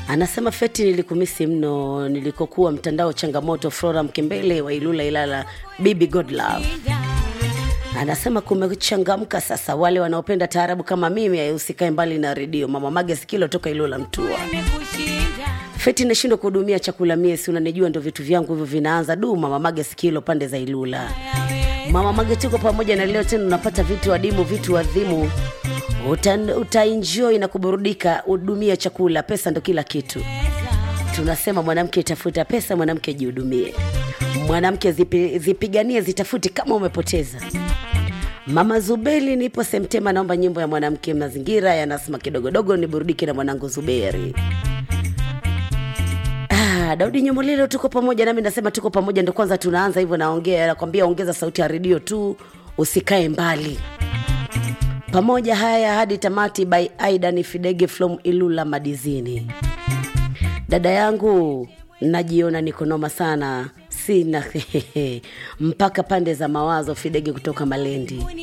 Anasema Feti, nilikumisi mno nilikokuwa mtandao changamoto. Flora Mkembele wa Ilula Ilala, Bibi God Love anasema kumechangamka sasa. Wale wanaopenda taarabu kama mimi, usikae mbali na redio. Mama Mage Sikilo toka Ilula Mtua. Feti, nashindwa kuhudumia chakula mie, si unanijua, ndo vitu vyangu hivyo vinaanza du. Mama Mage Sikilo pande za Ilula. Mama Mage, tuko pamoja na leo tena unapata vitu adimu, vitu adhimu uta, utaenjoy na kuburudika. Hudumia chakula, pesa ndo kila kitu. Tunasema mwanamke tafuta pesa, mwanamke jihudumie, mwanamke zipi, zipiganie, zitafuti kama umepoteza. Mama Zuberi, nipo Semtema, naomba nyimbo ya mwanamke mazingira yanasema kidogodogo, niburudike na mwanangu Zuberi. Ah, Daudi Nyomolelo, tuko pamoja nami, nasema tuko pamoja, ndo kwanza tunaanza hivyo. Naongea nakwambia, ongeza sauti ya redio tu, usikae mbali pamoja. Haya hadi tamati, by Aidan Fidege from Ilula Madizini. Dada yangu, najiona niko noma sana, sina mpaka pande za mawazo. Fidege kutoka Malendi.